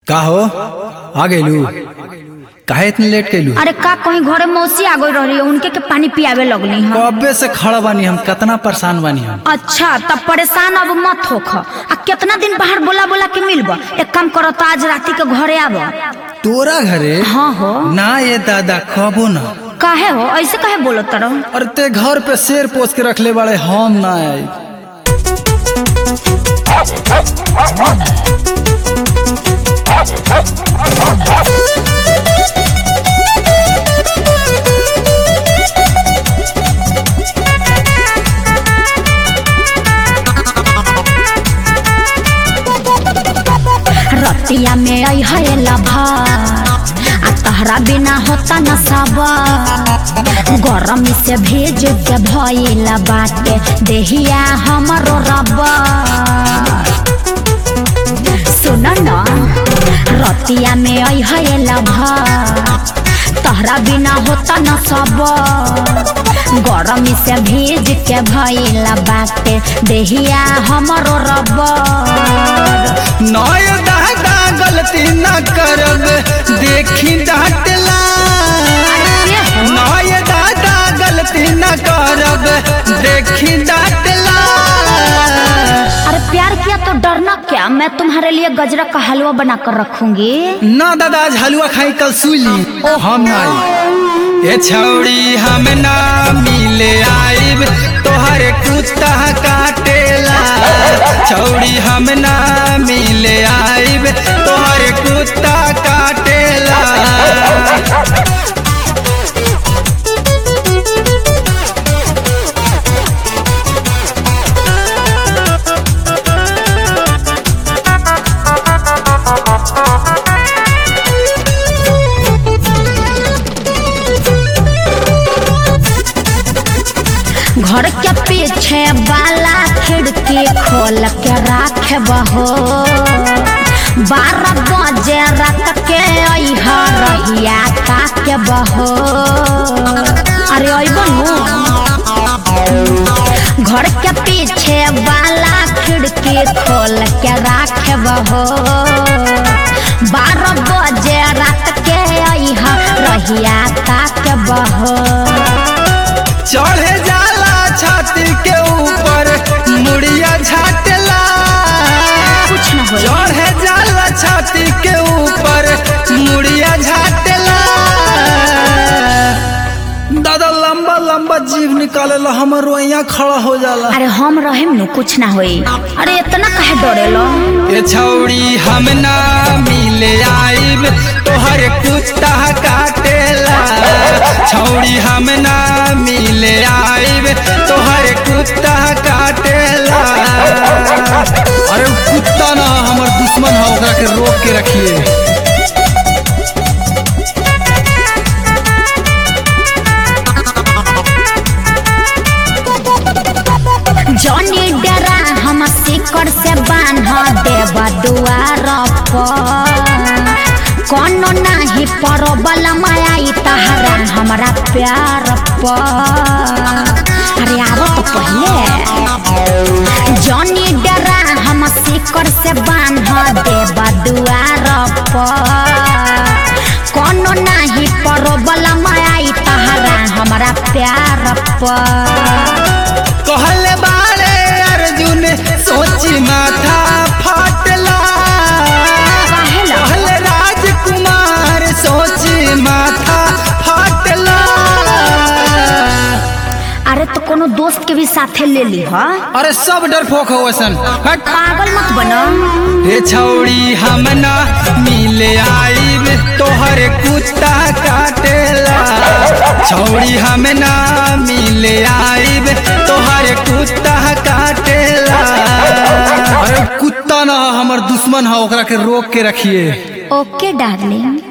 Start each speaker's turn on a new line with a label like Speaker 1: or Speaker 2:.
Speaker 1: का हो आ गइलू काहे इतने लेट कैलू
Speaker 2: अरे का कहीं घरे मौसी आ गई रही उनके के पानी पियावे लगनी हम
Speaker 1: कब्बे से खड़ा बानी हम कितना परेशान बानी हम
Speaker 2: अच्छा तब परेशान अब मत होख आ कितना दिन बाहर बोला बोला के मिलब एक काम करो तो आज राती के घरे आब
Speaker 1: तोरा घरे
Speaker 2: हाँ हो
Speaker 1: ना ये दादा कबो ना
Speaker 2: काहे हो ऐसे काहे बोलो तरह
Speaker 1: अरे ते घर पे शेर पोस के रखले बाड़े हम ना आई
Speaker 2: रतिया में आई है लभर आ तहरा बिना होता न सब गरम से भेज के भइला बाटे देहिया हमरो रबर सुन न रतिया में आई है लभर तहरा बिना होता न सब गरम से भेज के भइला बाटे देहिया हमरो रबर
Speaker 1: नय दादा गलती ना करब देखी डांटला नय दादा गलती ना करब देखी डांटला
Speaker 2: अरे प्यार किया तो डरना क्या मैं तुम्हारे लिए गजरा का हलवा बना कर रखूंगी
Speaker 1: ना दादा आज हलवा खाई कल सुली हम ना आई ए छौड़ी हम ना मिले आइब तोहर कुत्ता काटेला छौड़ी हम ना मिले आइब तोहर कुत्ता काटेला
Speaker 2: घर के पीछे वाला खिड़की खोल के राख बहो बारह बजे रात के अह रहिया का के बहो अरे अबनू घर के पीछे वाला खिड़की खोल के राख बहो बारह बजे रात के अह रहिया का के बहो
Speaker 1: चढ़े जाला छाती के ऊपर मुड़िया झाटला
Speaker 2: कुछ न होई।
Speaker 1: चढ़े जाला छाती के ऊपर मुड़िया झाटला दादा लंबा लंबा जीव निकालेला हमर रोइया खड़ा हो जाला
Speaker 2: अरे हम रहेम नु कुछ ना होई अरे इतना काहे डरेलो
Speaker 1: ए छौड़ी हम ना मिले आइब तोहर कुत्ता काटेला छौड़ी हम ना मिले आइब तोहर कुत्ता काटेला अरे उ कुत्ता ना हमर दुश्मन है ओकरा के रोक के रखिए
Speaker 2: जॉनी डरा हम सिकड़ से बांध देब दुआर पर कोनो नाही परबल माया तहरा हमरा प्यार पर अरे आरो तो पहले जॉनी डरा हम सिकड़ से बांध देब दुआर पर कोनो नाही परबल माया तहरा हमरा प्यार पर
Speaker 1: कहले बारे अर्जुन सोची माथा फाटला
Speaker 2: काहेला?
Speaker 1: कहले राजकुमार सोची माथा फाटला
Speaker 2: अरे तो कोनो दोस्त के भी साथे ले ली हा
Speaker 1: अरे सब डरपोक हो वसन हट
Speaker 2: पागल मत बनो
Speaker 1: हे छौड़ी हम ना मिले आइब तोहर कुत्ता काटेला छौड़ी हम ना मिले आइब तोहर कुत्ता काटेला अरे कुत्ता ना हमर दुश्मन है ओकरा के रोक के रखिए
Speaker 2: ओके डार्लिंग